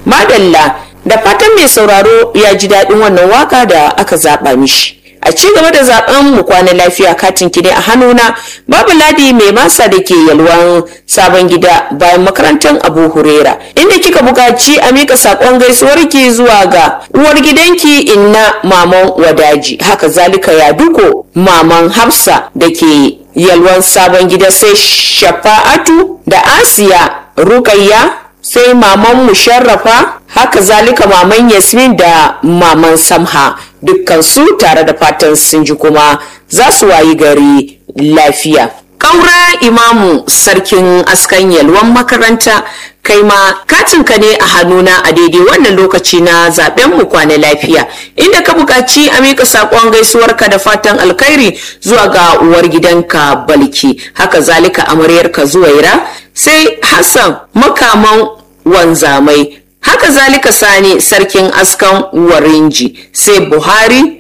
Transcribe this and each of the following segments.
madalla da fatan mai sauraro ya ji daɗin wannan waka da aka zaɓa mishi a ci gaba da zaben mu kwana lafiya katin ki ne a hannuna babu ladi mai masa da ke yalwan sabon gida bayan makarantar abu hurera inda kika buƙaci a mika saƙon gaisuwar ki zuwa ga uwar gidanki inna maman wadaji haka zalika ya duko maman hafsa da ke yalwan sabon gida sai shafa'atu da asiya rukayya sai maman musharrafa haka zalika maman yasmin da maman samha dukkan su tare da fatan sun ji kuma za su wayi gari lafiya ƙaura imamu sarkin askan yalwan makaranta kai ma katinka ne a hannuna a daidai wannan lokaci na zaben mu kwana lafiya inda ka buƙaci a miƙa saƙon gaisuwarka da fatan alkhairi zuwa ga uwar gidanka balki haka zalika amaryarka zuwaira sai hassan makaman wanzamai haka zalika sani sarkin askan warinji sai buhari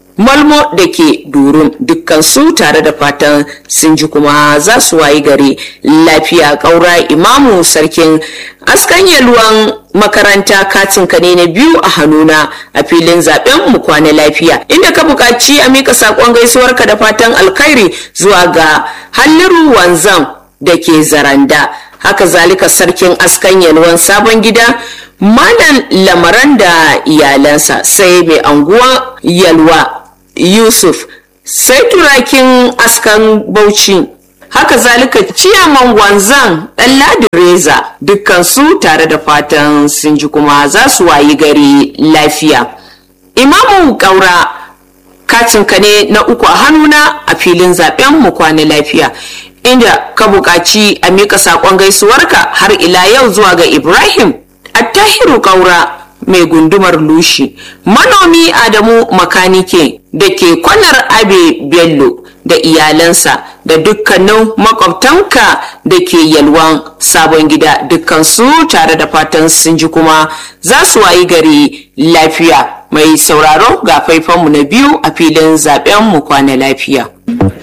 malmo da ke durun dukkan su tare da fatan sun ji kuma za su wayi gari lafiya ƙaura imamu sarkin askan yalwan makaranta katin ka ne na biyu a hannuna a filin zaben mu kwana lafiya inda ka buƙaci a mika saƙon gaisuwarka da fatan alkhairi zuwa ga halliru wanzam da ke zaranda haka zalika sarkin askan yalwan sabon gida malam lamaran da iyalansa sai mai anguwa yalwa yusuf sai turakin askan bauchi haka zalika ciyaman wanzan ɗan reza dukkan su tare da fatan sun ji kuma za su wayi gari lafiya imamu ƙaura katinka ne na uku a hannuna a filin zaben mu kwana lafiya inda ka buƙaci a miƙa saƙon gaisuwarka har ila yau zuwa ga ibrahim attahiru ƙaura mai gundumar lushi manomi adamu makanike da ke kwanar abe bello da iyalansa da dukkanin makwabtanka da ke yalwan sabon gida dukkansu tare da fatan sun ji kuma za su wayi gari lafiya mai sauraro ga faifanmu na biyu a filin zaben mu kwana lafiya